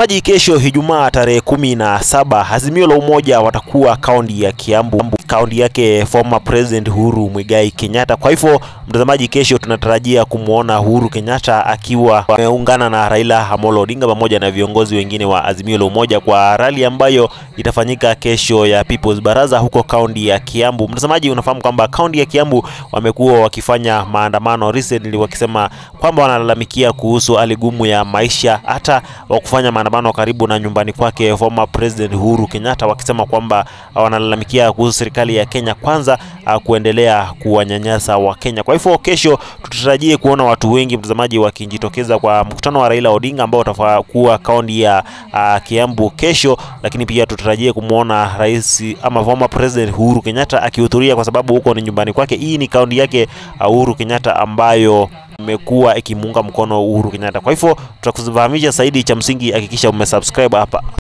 Maji kesho Ijumaa tarehe kumi na saba Azimio la Umoja watakuwa kaunti ya Kiambu, kaunti yake former president Uhuru Muigai Kenyatta. Kwa hivyo mtazamaji, kesho tunatarajia kumwona Uhuru Kenyatta akiwa ameungana na Raila Amolo Odinga pamoja na viongozi wengine wa Azimio la Umoja kwa rali ambayo itafanyika kesho ya People's Baraza huko kaunti ya Kiambu. Mtazamaji, unafahamu kwamba kaunti ya Kiambu wamekuwa wakifanya maandamano recently wakisema kwamba wanalalamikia kuhusu hali gumu ya maisha, hata wa kufanya maandamano karibu na nyumbani kwake former president Uhuru Kenyatta, wakisema kwamba wanalalamikia kuhusu serikali ya Kenya kwanza uh, kuendelea kuwanyanyasa wa Kenya. Kwa hivyo kesho tutarajie kuona watu wengi mtazamaji, wakijitokeza kwa mkutano wa Raila Odinga ambao utakuwa kaunti ya uh, Kiambu kesho, lakini pia tutarajie kumwona rais ama former president Uhuru Kenyatta akihudhuria kwa sababu huko ni nyumbani kwake. Hii ni kaunti yake uh, Uhuru Kenyatta ambayo imekuwa ikimuunga mkono Uhuru Kenyatta. Kwa hivyo tutakufahamisha zaidi, cha msingi hakikisha umesubscribe hapa.